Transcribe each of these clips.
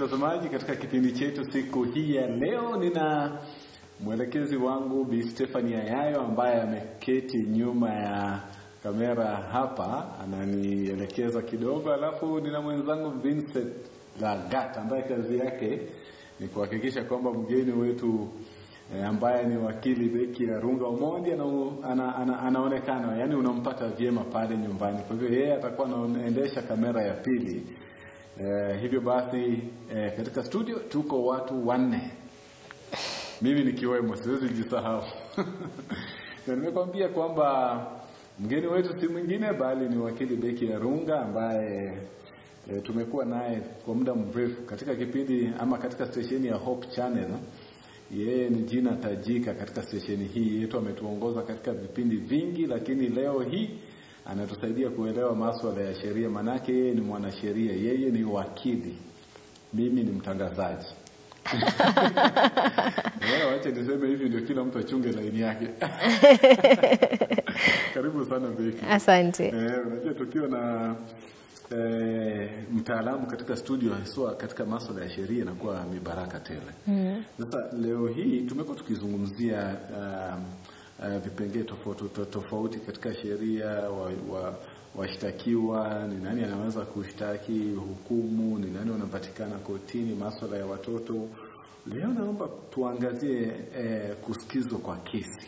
mtazamaji, katika kipindi chetu siku hii ya leo, nina mwelekezi wangu Bi Stephanie Ayayo ambaye ameketi nyuma ya kamera hapa, ananielekeza kidogo, alafu nina mwenzangu Vincent Lagat ambaye kazi yake ni kuhakikisha kwamba mgeni wetu eh, ambaye ni wakili Beki Arunga Omondi ana, ana, ana, anaonekana, yani unampata vyema pale nyumbani. Kwa hivyo yeye atakuwa anaendesha kamera ya pili. Eh, hivyo basi eh, katika studio tuko watu wanne, mimi nikiwemo, siwezi jisahau na nimekwambia kwamba mgeni wetu si mwingine bali ni wakili Beki Arunga ambaye e, tumekuwa naye kwa muda mrefu katika kipindi ama katika stesheni ya Hope Channel. Yeye ni jina tajika katika stesheni hii yetu, ametuongoza katika vipindi vingi, lakini leo hii anatusaidia kuelewa masuala ya sheria, manake yeye ni mwanasheria, yeye ni wakili, mimi ni mtangazaji. Eh, Wacha niseme hivi ndio kila mtu achunge laini yake. Karibu sana Beki. Asante. Eh, unajua tukiwa na eh, mtaalamu katika studio haswa katika masuala ya sheria inakuwa ni baraka tele. Sasa leo hii tumekuwa tukizungumzia um, uh, vipengee tofauti to- tofauti katika sheria wa, wa washtakiwa ni nani anaweza kushtaki, hukumu ni nani wanapatikana kotini, masuala ya watoto. Leo naomba tuangazie eh, kusikizwa kwa kesi.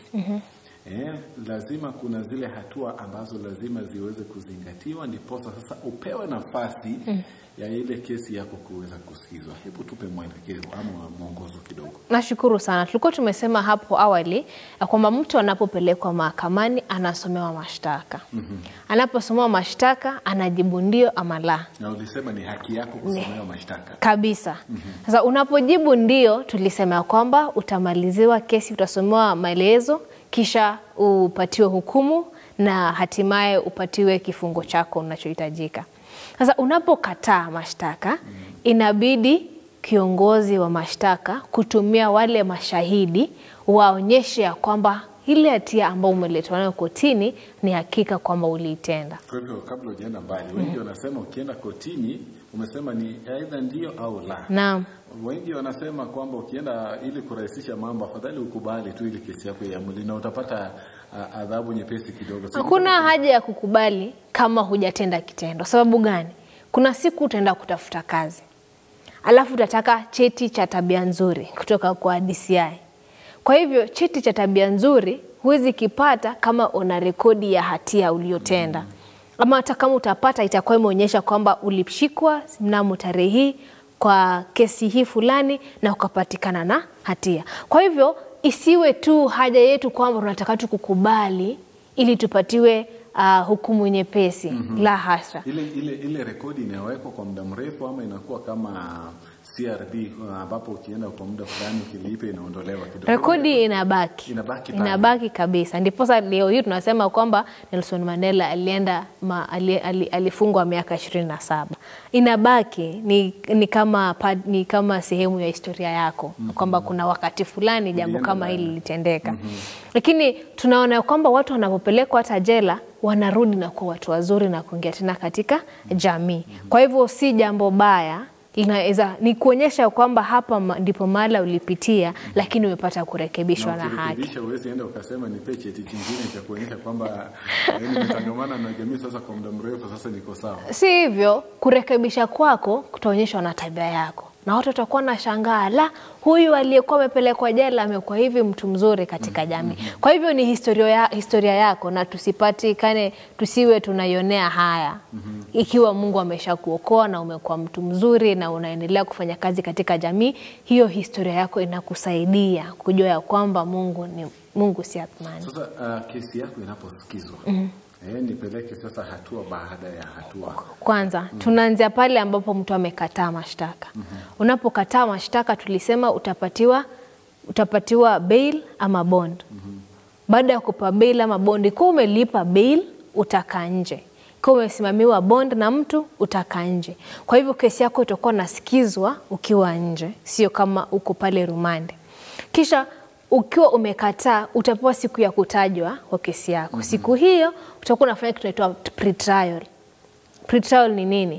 Eh, lazima kuna zile hatua ambazo lazima ziweze kuzingatiwa ndiposa sasa upewe nafasi ya ile kesi yako kuweza kusikizwa. Hebu tupe mwelekezo ama mwongozo kidogo. Nashukuru sana. Tulikuwa tumesema hapo awali ya kwamba mtu anapopelekwa mahakamani anasomewa mashtaka. Anaposomewa mashtaka anajibu ndio ama la Na ulisema ni haki yako kusomewa mashtaka. kabisa. Sasa unapojibu ndio, tulisema ya kwamba utamaliziwa kesi, utasomewa maelezo, kisha upatiwe hukumu na hatimaye upatiwe kifungo chako unachohitajika. Sasa unapokataa mashtaka, inabidi kiongozi wa mashtaka kutumia wale mashahidi waonyeshe ya kwamba ile hatia ambayo umeletwa nayo kotini ni hakika kwamba uliitenda. Kwa hivyo kabla hujaenda mbali, wengi wanasema ukienda kotini, umesema ni aidha ndio au la. Naam. Wengi wanasema kwamba ukienda ili kurahisisha mambo, afadhali ukubali tu ili kesi yako iamuli na utapata uh, adhabu nyepesi kidogo. Si Hakuna haja ya kukubali kama hujatenda kitendo. Sababu gani? Kuna siku utaenda kutafuta kazi, alafu utataka cheti cha tabia nzuri kutoka kwa DCI. Kwa hivyo cheti cha tabia nzuri huwezi kipata kama una rekodi ya hatia uliyotenda, ama hata kama utapata itakuwa imeonyesha kwamba ulishikwa mnamo tarehe hii kwa kesi hii fulani na ukapatikana na hatia. Kwa hivyo isiwe tu haja yetu kwamba tunataka tu kukubali ili tupatiwe uh, hukumu nyepesi. La hasha. ile ile ile rekodi inawekwa kwa muda mrefu ama inakuwa kama CRB uh, ambapo ukienda kwa muda fulani ukilipa inaondolewa kidogo. Rekodi inabaki, Inabaki pale. inabaki kabisa. Ndiposa leo hii tunasema kwamba Nelson Mandela alienda ma, ali, ali, alifungwa miaka ishirini na saba. Inabaki ni, ni, kama, pa- ni kama sehemu ya historia yako kwamba kuna wakati fulani jambo Ulienda kama pale. hili litendeka, lakini tunaona ya kwamba watu wanapopelekwa hata jela wanarudi na kuwa watu wazuri na kuingia tena katika jamii. Kwa hivyo si jambo baya linaweza ni kuonyesha kwamba hapa ma- ndipo mahala ulipitia, lakini umepata kurekebishwa na haki. ukirekebisha huwezi enda ukasema nipe cheti kingine cha kuonyesha kwamba eh, nimetangamana na jamii sasa kwa muda mrefu, sasa niko sawa. Si hivyo, kurekebisha kwako kutaonyeshwa na tabia yako, na watu watakuwa na shangaa, la huyu aliyekuwa amepelekwa jela amekuwa hivi mtu mzuri katika jamii. Kwa hivyo ni historia, ya, historia yako, na tusipatikane, tusiwe tunaionea haya. Ikiwa Mungu amesha kuokoa na umekuwa mtu mzuri na unaendelea kufanya kazi katika jamii, hiyo historia yako inakusaidia kujua ya kwamba Mungu ni Mungu si athmani. Sasa uh, kesi yako inaposikizwa eh, nipeleke sasa hatua baada ya hatua. Kwanza tunaanzia pale ambapo mtu amekataa mashtaka. Unapokataa mashtaka, tulisema utapatiwa utapatiwa bail ama bond. Baada ya kupa bail ama bond, ikiwa umelipa bail utakaa nje, ikiwa umesimamiwa bond na mtu utakaa nje. Kwa hivyo kesi yako itakuwa nasikizwa ukiwa nje, sio kama uko pale rumande. Kisha ukiwa umekataa utapewa siku ya kutajwa kwa kesi yako. Siku hiyo utakuwa unafanya kitu kinaitwa pre-trial. Pre-trial ni nini?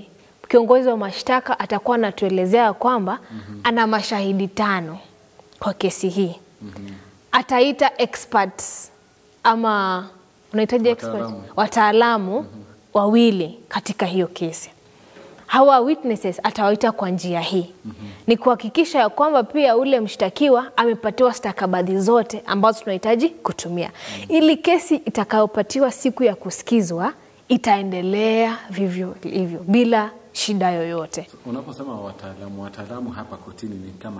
kiongozi wa mashtaka atakuwa anatuelezea kwamba ana mashahidi tano kwa kesi hii. Ataita experts ama unahitaji expert? Wataalamu. wataalamu wawili katika hiyo kesi. Hawa witnesses atawaita kwa njia hii ni kuhakikisha ya kwamba pia ule mshtakiwa amepatiwa stakabadhi zote ambazo tunahitaji kutumia ili kesi itakayopatiwa siku ya kusikizwa itaendelea vivyo hivyo bila shida yoyote. Unaposema wataalamu, wataalamu hapa kotini ni kama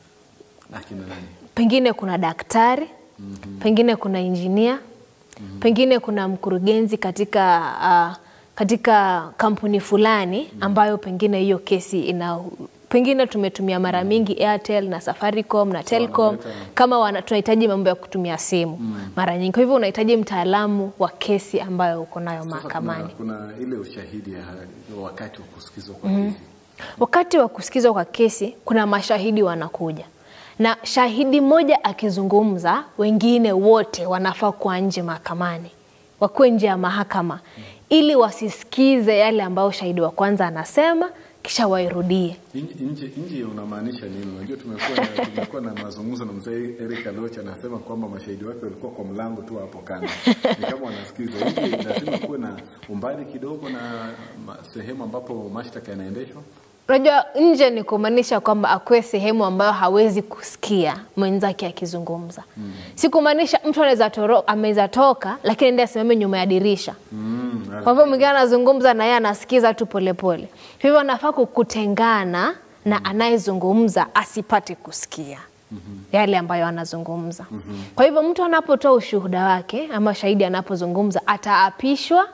akina nani? Pengine kuna daktari, pengine kuna injinia, pengine kuna mkurugenzi katika uh, katika kampuni fulani ambayo pengine hiyo kesi ina pengine tumetumia mara mingi Airtel na Safaricom na Telcom wanaleta- kama wana, tunahitaji mambo ya kutumia simu mara nyingi. Kwa hivyo unahitaji mtaalamu wa kesi ambayo uko nayo Sasa mahakamani. kuna, kuna ile ushahidi ya wakati wa kusikizwa kwa kesi. Wakati wa kusikizwa kwa kesi kuna mashahidi wanakuja, na shahidi mmoja akizungumza, wengine wote wanafaa kuwa nje mahakamani, wakuwe nje ya mahakama ili wasisikize yale ambayo shahidi wa kwanza anasema, kisha wairudie. Nje- Nje nje unamaanisha nini? Unajua tumekuwa na, tumekuwa na mazungumzo na mzee Eric Aloch anasema kwamba mashahidi wake walikuwa kwa mlango tu hapo kando, ni kama wanasikiza. Nje lazima kuwe na umbali kidogo na ma- sehemu ambapo mashtaka yanaendeshwa. Unajua, nje ni kumaanisha kwamba akuwe sehemu ambayo hawezi kusikia mwenzake akizungumza. Si kumaanisha mtu anaweza toro- ameweza toka, lakini ndiye asimame nyuma ya dirisha Mm, Kwa hivyo mwingine anazungumza na yeye anasikiza tu polepole. Hivyo anafaa kukutengana na anayezungumza asipate kusikia yale ambayo anazungumza. Kwa hivyo mtu anapotoa ushuhuda wake ama shahidi anapozungumza ataapishwa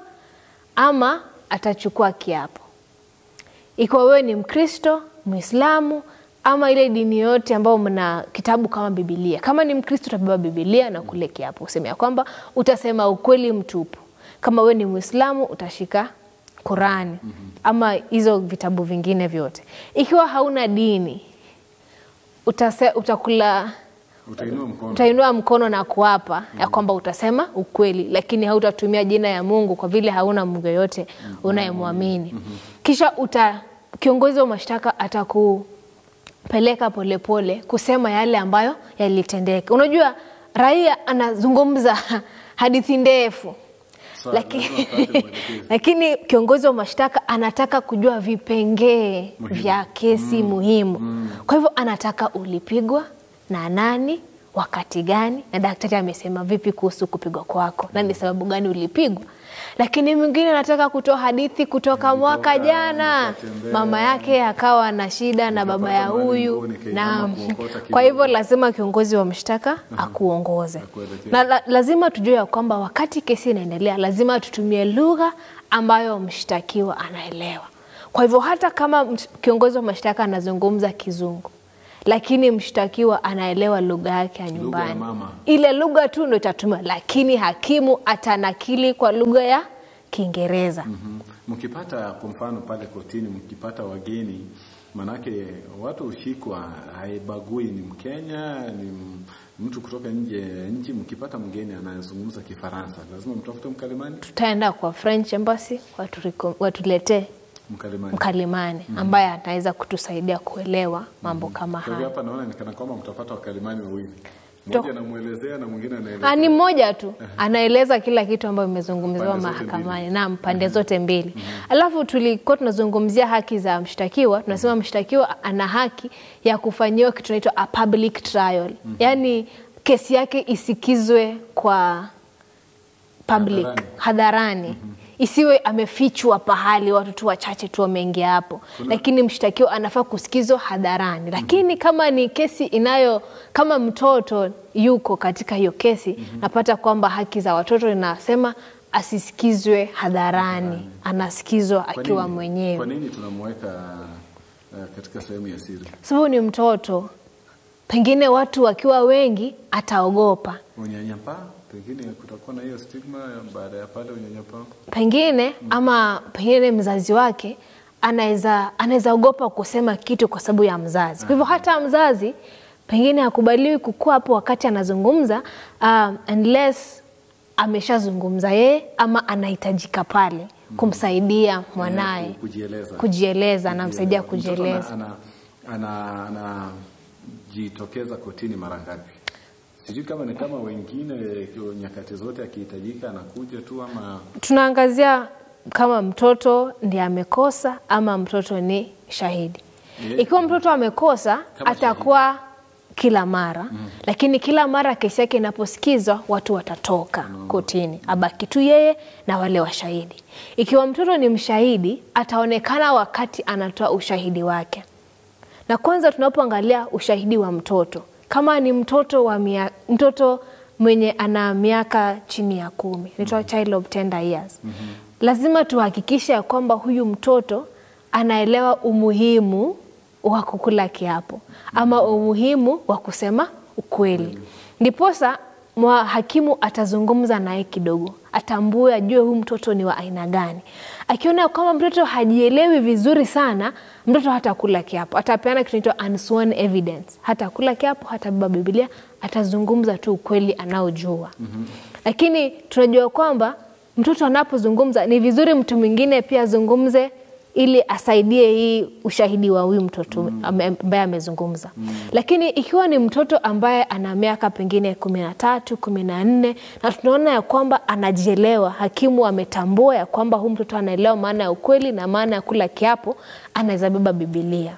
ama atachukua kiapo ikiwa wewe ni Mkristo, Mwislamu ama ile dini yote ambayo mna kitabu kama Bibilia. Kama ni Mkristo utabeba Bibilia na kule kiapo useme ya kwamba utasema ukweli mtupu. Kama wewe ni Mwislamu utashika Qurani ama hizo vitabu vingine vyote. Ikiwa hauna dini utase, utakula utainua mkono. utainua mkono na kuapa ya kwamba utasema ukweli, lakini hautatumia jina ya Mungu kwa vile hauna Mungu yoyote unayemwamini. Kisha uta kiongozi wa mashtaka atakupeleka polepole kusema yale ambayo yalitendeka. Unajua, raia anazungumza hadithi ndefu Sawa, lakini, lazima apate mwelekezi. lakini kiongozi wa mashtaka anataka kujua vipengee Muhimu. vya kesi muhimu. Kwa hivyo anataka ulipigwa na nani, wakati gani, na daktari amesema vipi kuhusu kupigwa kwako, na ni sababu gani ulipigwa. Lakini mwingine anataka kutoa hadithi kutoka mwaka jana, nikatembea, mama yake akawa na shida na baba ya nikapata mahali huyu nguo, nikainama na kuokota kidogo. kwa hivyo lazima kiongozi wa mashtaka akuongoze Akuelekeze. na la, lazima tujue ya kwamba wakati kesi inaendelea lazima tutumie lugha ambayo mshtakiwa anaelewa. Kwa hivyo hata kama mt- kiongozi wa mashtaka anazungumza Kizungu lakini mshtakiwa anaelewa lugha yake ya ya nyumbani, mama. ile lugha tu ndo itatumiwa, lakini hakimu atanakili kwa lugha ya Kiingereza. Mhm. Mkipata kwa mfano pale kotini, mkipata wageni, manake watu hushikwa, haibagui ni Mkenya ni m- mtu kutoka nje ya nchi. Mkipata mgeni anayezungumza Kifaransa, lazima mtafute mkalimani. Tutaenda kwa French Embassy watu- watuletee Mkalimani. mkalimani ambaye anaweza kutusaidia kuelewa mambo kama Kwa hivyo haya. hapa naona nikana kwamba mtapata wakalimani wawili, To- mmoja anamwelezea na mwingine Ah, anaeleza. ni mmoja tu anaeleza kila kitu ambayo imezungumziwa Pande zote mahakamani, mbili. naam, pande zote mbili. Alafu tulikuwa tunazungumzia haki za mshtakiwa, tunasema mshtakiwa ana haki ya kufanyiwa kitu inaitwa a public trial, yaani kesi yake isikizwe kwa public Hadharani. hadharani isiwe amefichwa pahali watu tu wachache tu wameingia hapo, lakini mshtakiwa anafaa kusikizwa hadharani. Lakini kama ni kesi inayo kama mtoto yuko katika hiyo kesi, napata kwamba haki za watoto inasema asisikizwe hadharani, anasikizwa Kwa akiwa nini- mwenyewe, Kwa nini tunamweka uh, katika sehemu ya siri? sababu ni mtoto. Pengine watu wakiwa wengi ataogopa, Unyanyapaa, pengine kutakuwa na hiyo stigma baada ya pale unyanyapaa. pengine ama pengine mzazi wake anaweza anaweza ogopa kusema kitu kwa sababu ya mzazi. Kwa hivyo hata mzazi pengine hakubaliwi kukua hapo wakati anazungumza uh, unless ameshazungumza yeye ama anahitajika pale kumsaidia mwanaye Eh, ku- kujieleza. kujieleza, anamsaidia Mtoto kujieleza. ana- ana- ana- anajitokeza kotini mara ngapi? Sijui kama ni kama wengine nyakati zote akihitajika anakuja tu ama Tunaangazia kama mtoto ndiye amekosa ama mtoto ni shahidi. Yeah. Ikiwa mtoto amekosa Kama atakuwa kila mara lakini kila mara kesi yake inaposikizwa watu watatoka kotini, abaki tu yeye na wale washahidi. Ikiwa mtoto ni mshahidi, ataonekana wakati anatoa ushahidi wake. Na kwanza tunapoangalia ushahidi wa mtoto, kama ni mtoto wa mia, mtoto mwenye ana miaka chini ya kumi, inaitwa child of tender years, lazima tuhakikishe ya kwamba huyu mtoto anaelewa umuhimu wa kukula kiapo ama umuhimu wa kusema ukweli, ndiposa mwa hakimu atazungumza naye kidogo, atambue, ajue huyu mtoto ni wa aina gani. Akiona kwamba mtoto hajielewi vizuri sana, mtoto hatakula kiapo, atapeana kitu inaitwa unsworn evidence. Hatakula kiapo, hatabeba Biblia, atazungumza tu ukweli anaojua. Lakini tunajua kwamba mtoto anapozungumza ni vizuri mtu mwingine pia azungumze ili asaidie hii ushahidi wa huyu mtoto ame- ambaye amezungumza. Lakini ikiwa ni mtoto ambaye ana miaka pengine kumi na tatu kumi na nne na tunaona ya kwamba anajielewa, hakimu ametambua ya kwamba huyu mtoto anaelewa maana ya ukweli na maana ya kula kiapo, anaweza beba Bibilia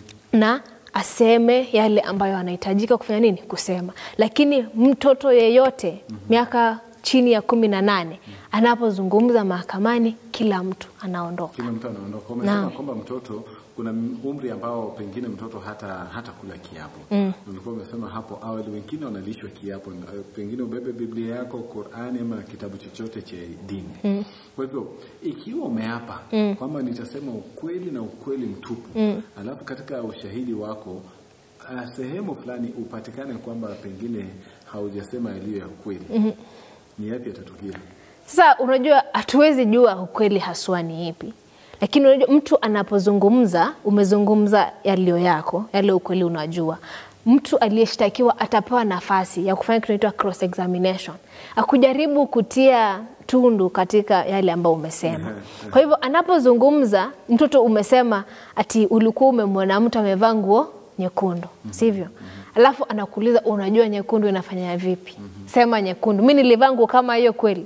na aseme yale ambayo anahitajika kufanya nini, kusema. Lakini mtoto yeyote miaka chini ya kumi na nane anapozungumza mahakamani, kila mtu anaondoka. kila mtu anaondoka. Umesema Naam. kwamba mtoto kuna umri ambao pengine mtoto hata hata kula kiapo. Mm. Ulikuwa umesema hapo awali, wengine wanalishwa kiapo, na, eh, pengine ubebe Biblia yako, Qur'ani ama kitabu chochote cha dini. Mm. Kwa hivyo ikiwa umeapa mm. kwamba nitasema ukweli na ukweli mtupu mm. alafu katika ushahidi wako uh, sehemu fulani upatikane kwamba pengine haujasema yaliyo ya kweli mm-hmm. ni yapi yatatukia? Sasa unajua, hatuwezi jua ukweli haswa ni ipi, lakini unajua, mtu anapozungumza, umezungumza yaliyo yako, yale ukweli unajua. Mtu aliyeshtakiwa atapewa nafasi ya kufanya kitu inaitwa cross examination, akujaribu kutia tundu katika yale ambayo umesema. Kwa hivyo anapozungumza, mtoto umesema ati ulikuwa umemwona mtu amevaa nguo nyekundu, sivyo? Alafu anakuuliza unajua nyekundu inafanya vipi? Sema nyekundu. Mi nilivaa nguo kama hiyo kweli?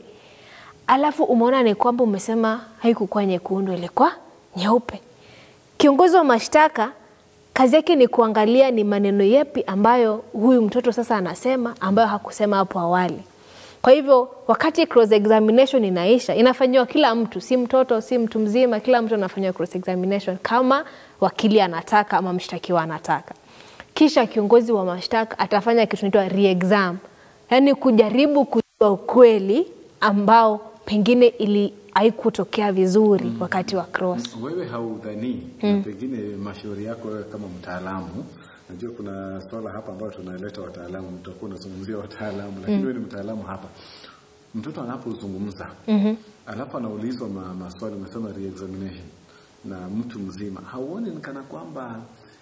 alafu umeona ni kwamba umesema haikukuwa nyekundu, ilikuwa nyeupe. Kiongozi wa mashtaka kazi yake ni kuangalia ni maneno yepi ambayo huyu mtoto sasa anasema ambayo hakusema hapo awali. Kwa hivyo wakati cross examination inaisha, inafanyiwa kila mtu, si mtoto, si mtu mzima, kila mtu anafanyiwa cross examination kama wakili anataka ama mshtakiwa anataka. Kisha kiongozi wa mashtaka atafanya kitu inaitwa re-exam, yaani kujaribu kujua ukweli ambao pengine ili haikutokea vizuri wakati wa cross. Wewe haudhanii na pengine mashauri yako wewe kama mtaalamu, najua kuna swala hapa ambayo tunaleta wataalamu, mtakuwa unazungumzia wataalamu, lakini wewe ni mtaalamu hapa. Mtoto anapozungumza alafu anaulizwa ma, maswali, umesema re-examination na mtu mzima, hauoni ni kana kwamba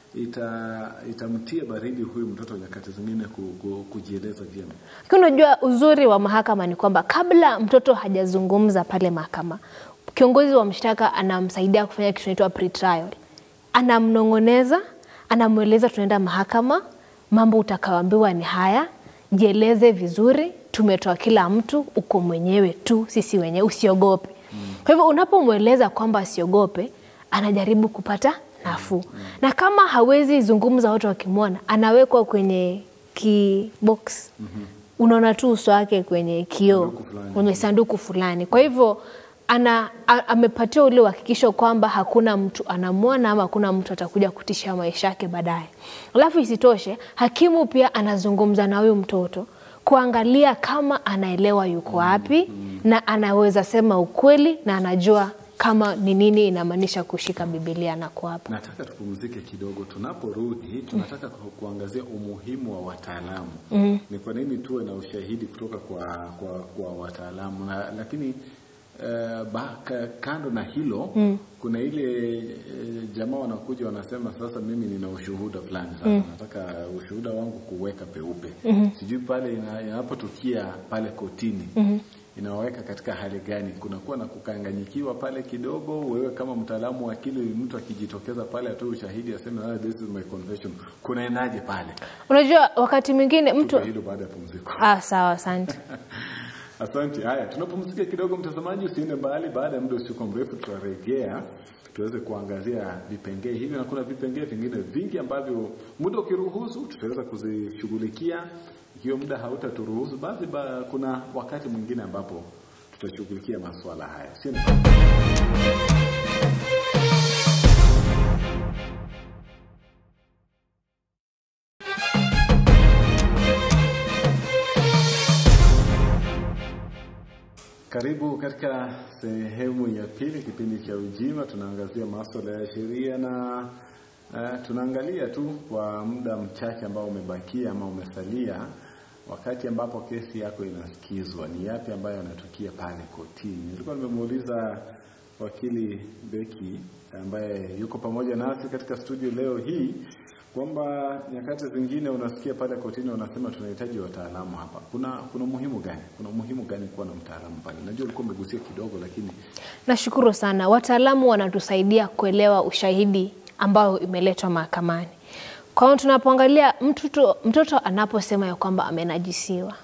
ita itamtia baridi huyu mtoto nyakati zingine ku, ku, kujieleza vyema? Lakini unajua uzuri wa mahakama ni kwamba kabla mtoto hajazungumza pale mahakama, kiongozi wa mshtaka anamsaidia kufanya kitu inaitwa pre-trial. Anamnong'oneza, anamweleza tunaenda mahakama, mambo utakaoambiwa ni haya, jieleze vizuri, tumetoa kila mtu, uko mwenyewe tu, sisi wenyewe, usiogope. Kwa hivyo unapomweleza kwamba asiogope, anajaribu kupata nafuu, na kama hawezi zungumza watu wakimwona, anawekwa kwenye kibox unaona tu uso wake kwenye kioo Sanduku fulani. kwenye sanduku fulani. Kwa hivyo ana a- amepatiwa ule uhakikisho kwamba hakuna mtu anamwona ama hakuna mtu atakuja kutisha maisha yake baadaye. Alafu isitoshe, hakimu pia anazungumza na huyu mtoto kuangalia kama anaelewa yuko wapi na anaweza sema ukweli na anajua kama ni nini inamaanisha kushika Biblia na kuapa. Nataka tupumzike kidogo. Tunaporudi tunataka ku- kuangazia umuhimu wa wataalamu. Ni kwa nini tuwe na ushahidi kutoka kwa kwa, kwa wataalamu na, lakini uh, ba, ka, kando na hilo kuna ile eh, jamaa wanakuja wanasema sasa mimi nina ushuhuda fulani sasa nataka ushuhuda wangu kuweka peupe sijui pale ina- inapotukia pale kotini inawaweka katika hali gani kunakuwa na kukanganyikiwa pale kidogo wewe kama mtaalamu wa akili mtu akijitokeza pale atoe ushahidi aseme ah, this is my confession kunaendaje pale Unajua, wakati mwingine mtu Tupe hilo baada ya pumziko ah, sawa, asante. Asante. Haya, tunapumzika kidogo, mtazamaji, usiende mbali. Baada ya muda usio mrefu, tutarejea tuweze kuangazia vipengee hivi, na kuna vipengee vingine vingi ambavyo muda ukiruhusu tutaweza kuzishughulikia. Ikiwa muda hautaturuhusu, basi ba, kuna wakati mwingine ambapo tutashughulikia masuala haya. Usiende mbali. Karibu katika sehemu ya pili, kipindi cha Ujima. Tunaangazia masuala ya sheria na uh, tunaangalia tu kwa muda mchache ambao umebakia ama umesalia, wakati ambapo kesi yako inasikizwa, ni yapi ambayo yanatukia pale kotini. Nilikuwa nimemuuliza wakili Beki ambaye yuko pamoja nasi katika studio leo hii kwamba nyakati zingine unasikia pale kotini wanasema tunahitaji wataalamu hapa. Kuna kuna umuhimu gani? Kuna umuhimu gani kuwa na mtaalamu pale? Najua ulikuwa umegusia kidogo, lakini Nashukuru sana. Wataalamu wanatusaidia kuelewa ushahidi ambao imeletwa mahakamani. Kwa hiyo tunapoangalia mtoto, mtoto anaposema ya kwamba amenajisiwa,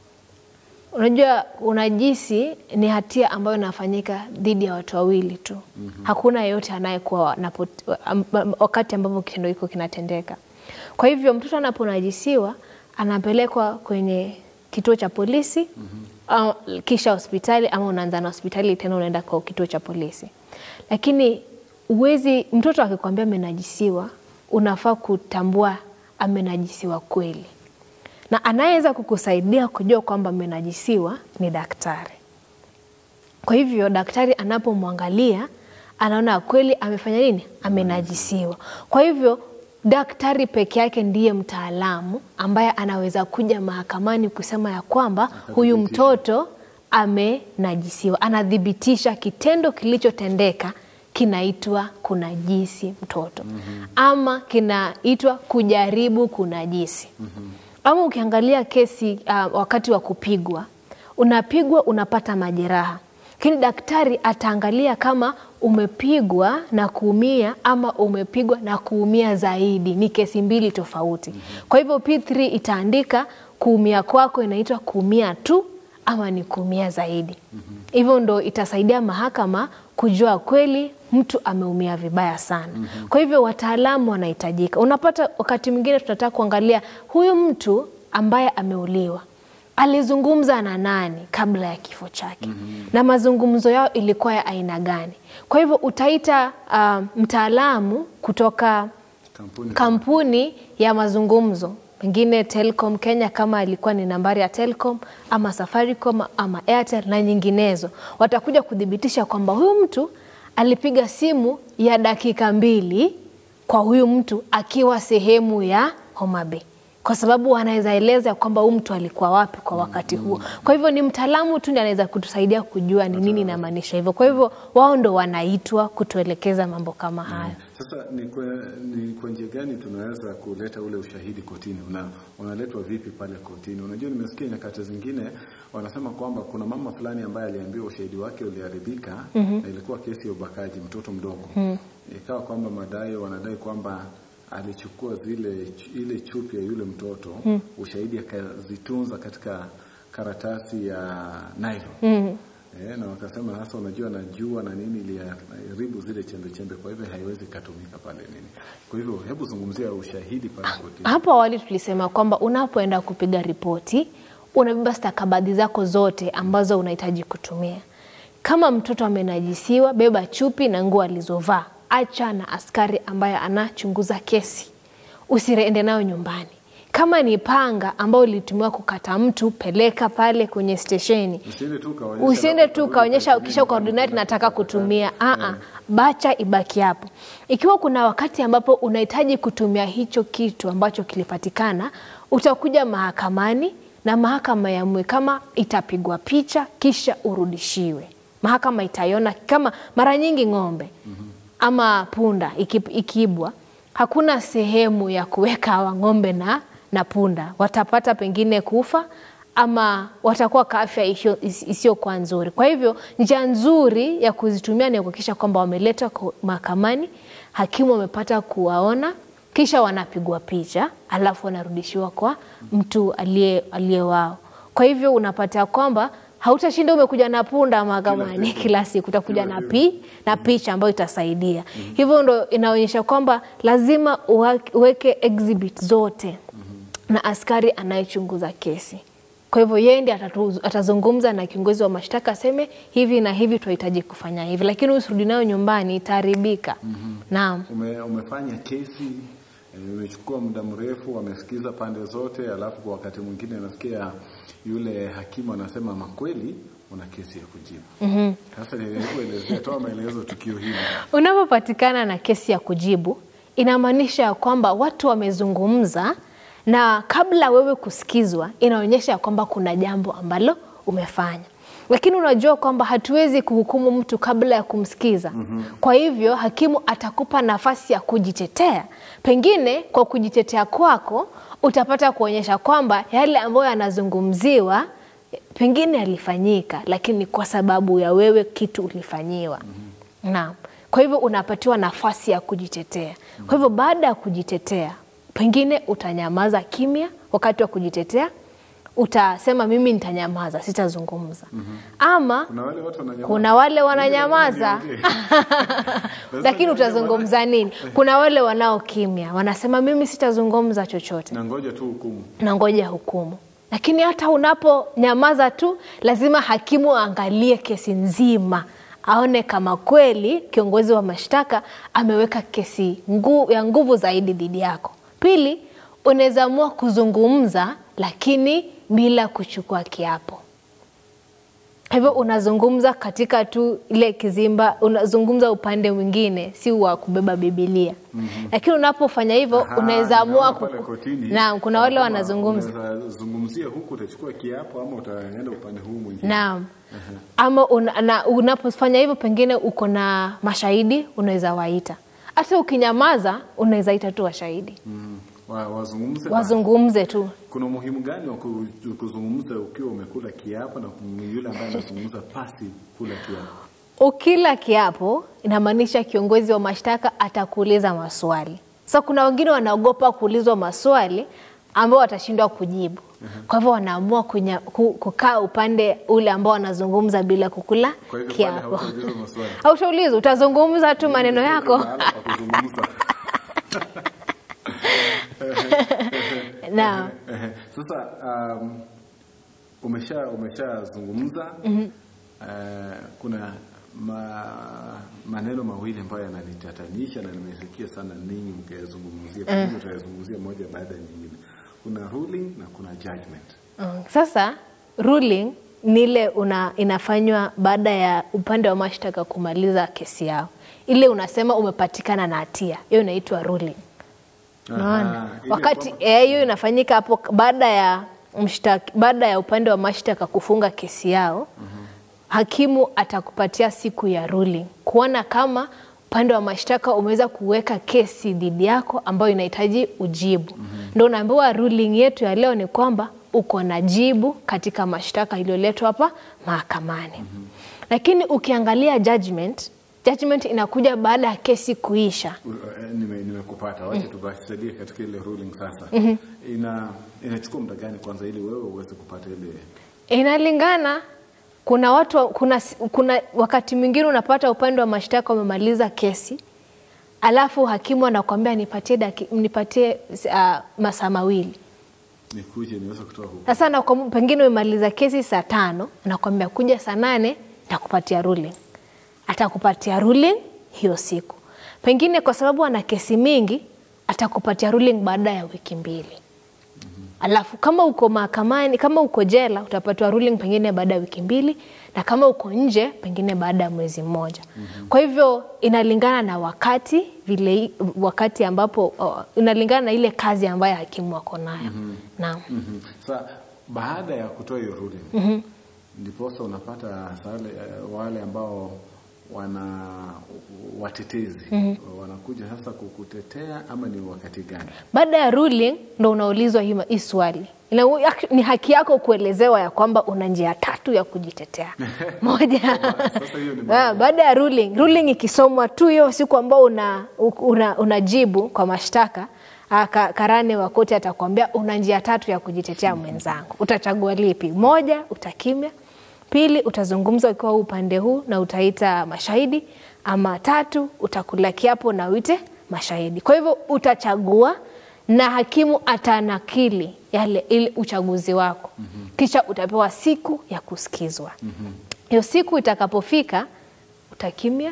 unajua unajisi ni hatia ambayo inafanyika dhidi ya watu wawili tu. Hakuna yeyote anayekuwa anapo- am- am- wakati ambapo kitendo hiko kinatendeka. Kwa hivyo mtoto anaponajisiwa anapelekwa kwenye kituo cha polisi au kisha hospitali, ama unaanza na hospitali tena unaenda kwa kituo cha polisi. Lakini uwezi, mtoto akikwambia amenajisiwa, unafaa kutambua amenajisiwa kweli na anayeweza kukusaidia kujua kwamba amenajisiwa ni daktari. Kwa hivyo daktari anapomwangalia anaona kweli amefanya nini, amenajisiwa. Kwa hivyo daktari peke yake ndiye mtaalamu ambaye anaweza kuja mahakamani kusema ya kwamba huyu mtoto amenajisiwa, anathibitisha kitendo kilichotendeka kinaitwa kunajisi mtoto ama kinaitwa kujaribu kunajisi ama ukiangalia kesi uh, wakati wa kupigwa unapigwa unapata majeraha lakini daktari ataangalia kama umepigwa na kuumia ama umepigwa na kuumia zaidi ni kesi mbili tofauti kwa hivyo p3 itaandika kuumia kwako inaitwa kuumia tu ama ni kuumia zaidi hivyo ndo itasaidia mahakama kujua kweli mtu ameumia vibaya sana kwa hivyo wataalamu wanahitajika unapata wakati mwingine tunataka kuangalia huyu mtu ambaye ameuliwa alizungumza na nani kabla ya kifo chake na mazungumzo yao ilikuwa ya aina gani kwa hivyo utaita uh, mtaalamu kutoka kampuni kampuni ya mazungumzo pengine Telcom Kenya kama ilikuwa ni nambari ya Telcom ama Safaricom ama Airtel na nyinginezo, watakuja kuthibitisha kwamba huyu mtu alipiga simu ya dakika mbili kwa huyu mtu akiwa sehemu ya Homa Bay kwa sababu anaweza eleza kwamba huyu mtu alikuwa wapi kwa wakati huo. Kwa hivyo ni mtaalamu tu ndiye anaweza kutusaidia kujua ni nini inamaanisha hivyo. Kwa hivyo wao ndo wanaitwa kutuelekeza mambo kama haya. Sasa ni kwa, ni kwa njia gani tunaweza kuleta ule ushahidi kotini? Una, unaletwa vipi pale kotini? Unajua, nimesikia nyakati zingine wanasema kwamba kuna mama fulani ambaye aliambiwa ushahidi wake uliharibika na ilikuwa kesi ya ubakaji mtoto mdogo ikawa kwamba madai wanadai kwamba alichukua zile ile chupi ya yule mtoto ushahidi akazitunza katika karatasi ya nylon Eh, na wakasema sasa, unajua najua na nini iliharibu zile chembe chembe, kwa hivyo haiwezi ikatumika pale nini. Kwa hivyo hebu zungumzia ushahidi pale kotini. Hapo awali tulisema kwamba unapoenda kupiga ripoti unabeba stakabadhi zako zote ambazo unahitaji kutumia. Kama mtoto amenajisiwa, beba chupi na nguo alizovaa, acha na askari ambaye anachunguza kesi, usiende nayo nyumbani. Kama ni panga ambao ulitumiwa kukata mtu, peleka pale kwenye stesheni. Usiende tu ukaonyesha Usiende tu ukaonyesha kisha ukaordinate nataka kutumia. Aa, bacha ibaki hapo. Ikiwa kuna wakati ambapo unahitaji kutumia hicho kitu ambacho kilipatikana, utakuja mahakamani na mahakama yaamue kama itapigwa picha kisha urudishiwe. mahakama itaiona kama mara nyingi ng'ombe ama punda iki- ikiibwa hakuna sehemu ya kuweka hawa ng'ombe na, na punda watapata pengine kufa ama watakuwa kwa afya isio- is- isiyokuwa nzuri. Kwa hivyo njia nzuri ya kuzitumia ni kuhakikisha kwamba wameletwa kwa- mahakamani, hakimu amepata kuwaona, kisha wanapigwa picha, alafu wanarudishiwa kwa mtu aliye aliye wao. Kwa hivyo unapata kwamba hautashinda umekuja na punda mahakamani kila siku, utakuja na pi na picha ambayo itasaidia. Hivyo ndo inaonyesha kwamba lazima uwa- uweke exhibit zote na askari anayechunguza kesi. Kwa hivyo yeye ndiye atatu- atazungumza na kiongozi wa mashtaka aseme hivi na hivi tunahitaji kufanya hivi, lakini usirudi nayo nyumbani itaharibika. Naam. Ume, umefanya kesi eh, imechukua muda mrefu, wamesikiza pande zote, alafu kwa wakati mwingine nasikia yule hakimu anasema makweli una kesi ya kujibu. Sasa nilikuelezea, toa maelezo tukio hili. Unapopatikana na kesi ya kujibu, inamaanisha ya kwamba watu wamezungumza, na kabla wewe kusikizwa, inaonyesha ya kwamba kuna jambo ambalo umefanya. Lakini unajua kwamba hatuwezi kuhukumu mtu kabla ya kumsikiza. Kwa hivyo hakimu atakupa nafasi ya kujitetea. Pengine kwa kujitetea kwako utapata kuonyesha kwamba yale ambayo yanazungumziwa pengine yalifanyika, lakini kwa sababu ya wewe kitu ulifanyiwa. Naam. Kwa hivyo unapatiwa nafasi ya kujitetea. Kwa hivyo baada ya kujitetea, pengine utanyamaza kimya wakati wa kujitetea, utasema mimi nitanyamaza, sitazungumza. Ama Kuna wale watu wananyamaza. kuna wale wananyamaza Mimi lakini utazungumza nini? Kuna wale wanaokimya, wanasema mimi sitazungumza chochote na ngoja tu hukumu. na ngoja hukumu. Lakini hata unaponyamaza tu, lazima hakimu aangalie kesi nzima, aone kama kweli kiongozi wa mashtaka ameweka kesi ngu, ya nguvu zaidi dhidi yako. Pili, unaweza amua kuzungumza, lakini bila kuchukua kiapo. Kwa hivyo unazungumza katika tu ile kizimba, unazungumza upande mwingine, si wa kubeba Bibilia. Lakini unapofanya hivyo Aha, unaweza amua nimeona ku... pale kotini, Naam, kuna wale kama wanazungumza unaweza zungumzia huku utachukua kiapo ama utaenda upande huu mwingine. Naam. Ama una, na, unapofanya hivyo pengine uko na mashahidi unaweza waita. Hata ukinyamaza unaweza ita tu washahidi Mm. Wa, wazungumze wazungumze tu. kuna umuhimu gani wa ku- kuzungumza ukiwa umekula kiapo na yule ambaye anazungumza pasi kula kiapo? Ukila kiapo inamaanisha kiongozi wa mashtaka atakuuliza maswali. Sasa kuna wengine wanaogopa kuulizwa maswali ambao watashindwa kujibu. Kwa hivyo wanaamua kunya- ku- kukaa upande ule ambao wanazungumza bila kukula Kwa hivyo pale kiapo. hautaulizwa maswali. Hautaulizwa, utazungumza tu maneno yako. Mahala pa kuzungumza. Naam. Sasa um, umesha umeshazungumza uh, kuna ma, maneno mawili ambayo yananitatanisha na nimesikia sana ninyi mkayazungumzia, pengine utayazungumzia moja baada ya nyingine. Kuna ruling na kuna judgment. Mm, Sasa ruling ni ile una, inafanywa baada ya upande wa mashtaka kumaliza kesi yao, ile unasema umepatikana na hatia, hiyo inaitwa ruling. Unaona, Aha, ile wakati kwamba- eh, hiyo inafanyika hapo baada ya mshtaki, baada ya upande wa mashtaka kufunga kesi yao hakimu atakupatia siku ya ruling kuona kama upande wa mashtaka umeweza kuweka kesi dhidi yako ambayo inahitaji ujibu. Ndio unaambiwa ruling yetu ya leo ni kwamba uko na jibu katika mashtaka iliyoletwa hapa mahakamani. Lakini ukiangalia judgment, judgment inakuja baada ya kesi kuisha. Uh, eh, nime- nimekupata wacha tubasaidie katika ile ruling sasa ina inachukua muda gani kwanza ili wewe uweze kupata ile Inalingana. Kuna watu wa- kuna, kuna wakati mwingine unapata upande wa mashtaka wamemaliza kesi, alafu hakimu anakuambia nipatie, daki, nipatie uh, masaa mawili. nikuje niweze kutoa hukumu Sasa anakuam- pengine umemaliza kesi saa tano, anakuambia kuja saa nane takupatia ruling. Atakupatia ruling hiyo siku, pengine kwa sababu ana kesi mingi, atakupatia ruling baada ya wiki mbili. Alafu kama uko mahakamani, kama uko jela, utapatiwa ruling pengine baada ya wiki mbili, na kama uko nje, pengine baada ya mwezi mmoja. Kwa hivyo inalingana na wakati vile, wakati ambapo uh, inalingana na ile kazi ambayo hakimu ako nayo. Naam. Mhm. Sasa baada ya kutoa hiyo ruling ndiposa unapata sale, wale ambao wana watetezi wanakuja sasa kukutetea ama ni wakati gani? Baada ya ruling ndo unaulizwa hii hii swali. Ina- ni haki yako kuelezewa ya kwamba una njia tatu ya kujitetea. Moja, Sasa hiyo ni Ah, baada ya ruling, ruling ikisomwa tu hiyo siku ambao una, una, unajibu kwa mashtaka ah, ka- karani wa koti atakwambia una njia tatu ya kujitetea mwenzangu, utachagua lipi? Moja, utakimya; pili, utazungumza ukiwa huu upande huu na utaita mashahidi, ama tatu, utakula kiapo na uite mashahidi. Kwa hivyo utachagua na hakimu atanakili yale ile uchaguzi wako, kisha utapewa siku ya kusikizwa hiyo siku itakapofika utakimya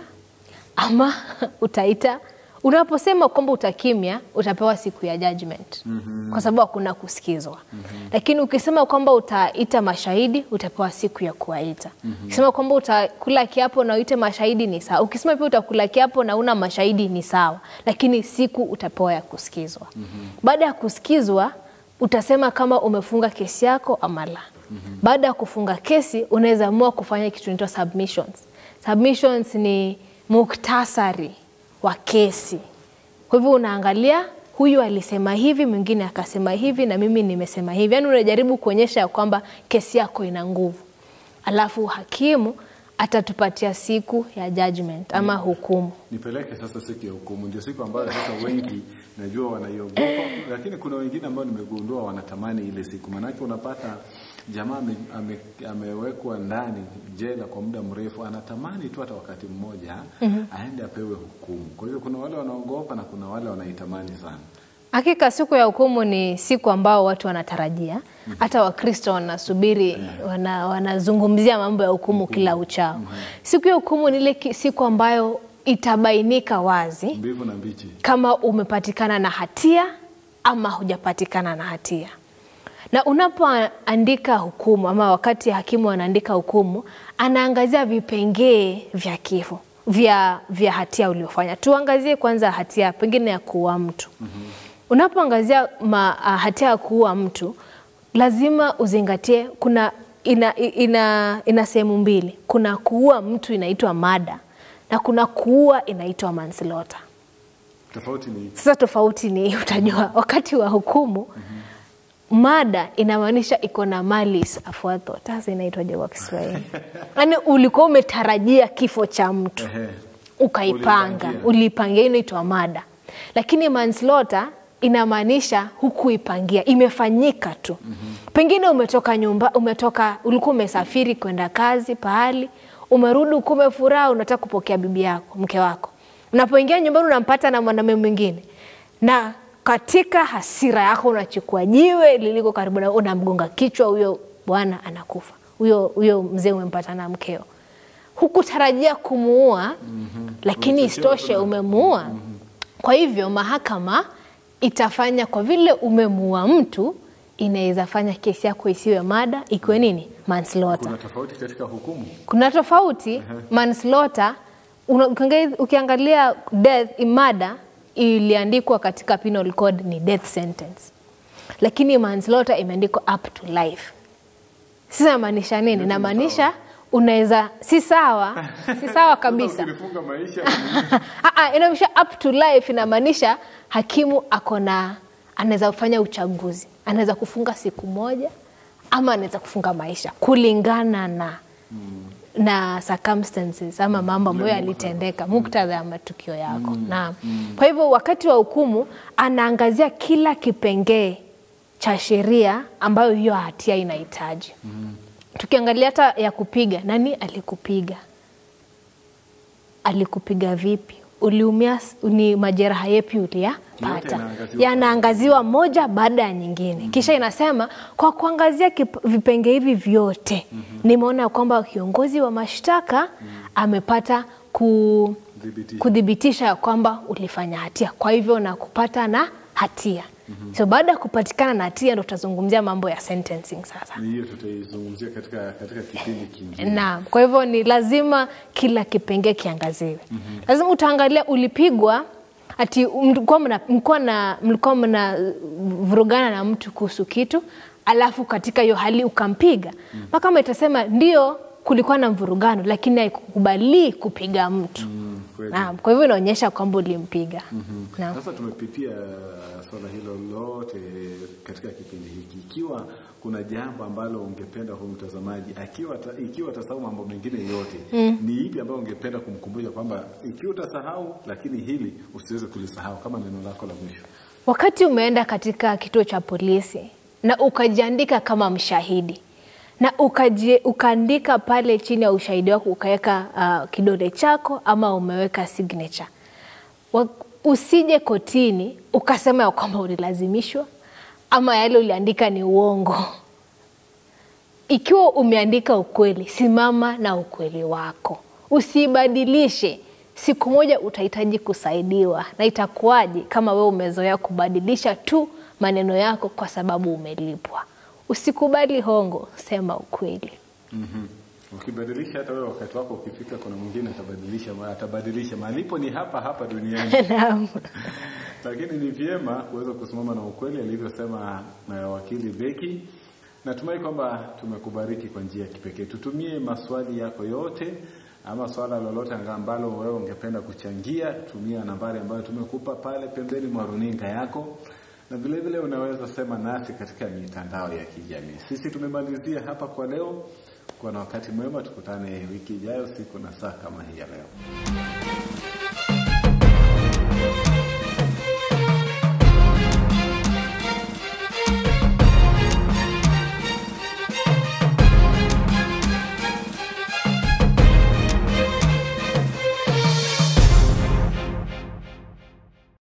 ama utaita unaposema kwamba utakimya utapewa siku ya judgment kwa sababu hakuna kusikizwa lakini ukisema kwamba utaita mashahidi utapewa siku ya kuwaita ukisema kwamba utakula kiapo na uite mashahidi ni sawa ukisema pia utakula kiapo na una mashahidi ni sawa lakini siku utapewa ya kusikizwa baada ya kusikizwa utasema kama umefunga kesi yako ama la baada ya kufunga kesi unaweza amua kufanya kitu inaitwa submissions submissions ni muktasari wa kesi kwa hivyo unaangalia huyu alisema hivi mwingine akasema hivi na mimi nimesema hivi yaani unajaribu kuonyesha ya kwamba kesi yako ina nguvu alafu hakimu atatupatia siku ya judgment ama hukumu Nipeleke sasa siku ya hukumu, ndio siku ambayo sasa wengi najua wanaiogopa, lakini kuna wengine ambao nimegundua wanatamani ile siku, maanake unapata jamaa ame, ame, amewekwa ndani jela kwa muda mrefu, anatamani tu hata wakati mmoja aende apewe hukumu. Kwa hivyo kuna wale wanaogopa na kuna wale wanaitamani sana. Hakika siku ya hukumu ni siku ambao watu wanatarajia, hata Wakristo wanasubiri, wana, wanazungumzia mambo ya hukumu kila uchao. Siku ya hukumu ni ile ki- siku ambayo itabainika wazi Mbivu na mbichi. kama umepatikana na hatia ama hujapatikana na hatia. Na unapoandika hukumu ama wakati hakimu anaandika hukumu, anaangazia vipengee vya kifo vya, vya hatia uliofanya. Tuangazie kwanza hatia pengine ya kuua mtu. Unapoangazia ma, ah, hatia ya kuua mtu, lazima uzingatie kuna ina, ina, ina sehemu mbili. Kuna kuua mtu inaitwa mada na kuna kuua inaitwa manslaughter. Tofauti ni Sasa tofauti ni utajua wakati wa hukumu mada inamaanisha iko na malis afuatho sasa inaitwaje kwa Kiswahili? Yaani ulikuwa umetarajia kifo cha mtu ehe, ukaipanga, Ulipangia. uliipangia, hiyo inaitwa mada. Lakini manslaughter inamaanisha hukuipangia, imefanyika tu. Pengine umetoka nyumba, umetoka, ulikuwa umesafiri kwenda kazi pahali, umerudi ukiwa umefuraha, unataka kupokea bibi yako, mke wako. Unapoingia nyumbani unampata na mwanamume mwingine, na katika hasira yako unachukua jiwe liliko karibu na unamgonga kichwa, huyo bwana anakufa, huyo huyo mzee umempata na mkeo hukutarajia kumuua lakini isitoshe umemuua. Kwa hivyo mahakama itafanya kwa vile umemuua mtu, inaweza fanya kesi yako isiwe mada, ikiwe nini manslaughter. kuna tofauti katika hukumu. Kuna tofauti manslaughter. una- ukiangalia- Ukiangalia death mada iliandikwa katika penal code ni death sentence, lakini manslaughter imeandikwa up to life. Sasa inamaanisha nini? Inamaanisha unaweza, si sawa, si sawa kabisa. Ukinifunga maisha Ah, ah, inamaanisha up to life, inamaanisha hakimu ako na anaweza kufanya uchaguzi, anaweza kufunga siku moja ama anaweza kufunga maisha kulingana na na circumstances ama mambo ambayo yalitendeka, muktadha ya matukio yako. Naam. Kwa hivyo wakati wa hukumu anaangazia kila kipengee cha sheria ambayo hiyo hatia inahitaji. Tukiangalia hata ya kupiga, nani alikupiga? alikupiga vipi, uliumia, s- ni majeraha yepi Yote uliyapata, yanaangaziwa yanaangaziwa moja baada ya nyingine. Kisha inasema kwa kuangazia kip- vipenge hivi vyote nimeona kwamba kiongozi wa mashtaka amepata ku, Thibitisha. kuthibitisha ya kwamba ulifanya hatia, kwa hivyo na kupata na hatia. So baada ya kupatikana na hatia ndo tutazungumzia mambo ya sentencing sasa. Ni hiyo tutaizungumzia katika katika kipindi kingine. Naam, kwa hivyo ni lazima kila kipengee kiangaziwe. Lazima utaangalia ulipigwa ati mlikuwa mna- mlikuwa na mlikuwa mna vurugana na mtu kuhusu kitu alafu katika hiyo hali ukampiga mahakama itasema ndio kulikuwa na mvurugano lakini haikukubali kupiga mtu Mm, kweli. Naam, kwa hivyo inaonyesha kwamba ulimpiga Naam. Sasa tumepitia swala hilo lote katika kipindi hiki. Ikiwa kuna jambo ambalo ungependa huyu mtazamaji akiwa ta, ikiwa atasahau mambo mengine yote ni ipi ambayo ungependa kumkumbusha kwamba ikiwa utasahau, lakini hili usiweze kulisahau kama neno lako la mwisho? Wakati umeenda katika kituo cha polisi na ukajiandika kama mshahidi na ukaji, ukaandika pale chini ya ushahidi wako ukaweka uh, kidole chako ama umeweka signature. Wa, usije kotini ukasema ya kwamba ulilazimishwa ama yale uliandika ni uongo. Ikiwa umeandika ukweli, simama na ukweli wako, usibadilishe. Siku moja utahitaji kusaidiwa, na itakuwaje kama wewe umezoea kubadilisha tu maneno yako kwa sababu umelipwa? Usikubali hongo, sema ukweli. Mhm. Ukibadilisha hata wewe wakati wako ukifika, kuna mwingine atabadilisha, atabadilisha. Malipo ni hapa hapa duniani. Naam. lakini ni vyema kuweza kusimama na ukweli alivyosema na wakili Beki. Natumai kwamba tumekubariki kwa njia ya kipekee. Tutumie maswali yako yote ama swala lolote anga- ambalo wewe ungependa kuchangia, tumia nambari ambayo tumekupa pale pembeni mwa runinga yako, na vile vile unaweza sema nasi katika mitandao ya kijamii. Sisi tumemalizia hapa kwa leo. Kuwa na wakati mwema, tukutane wiki ijayo siku na saa kama hii ya leo.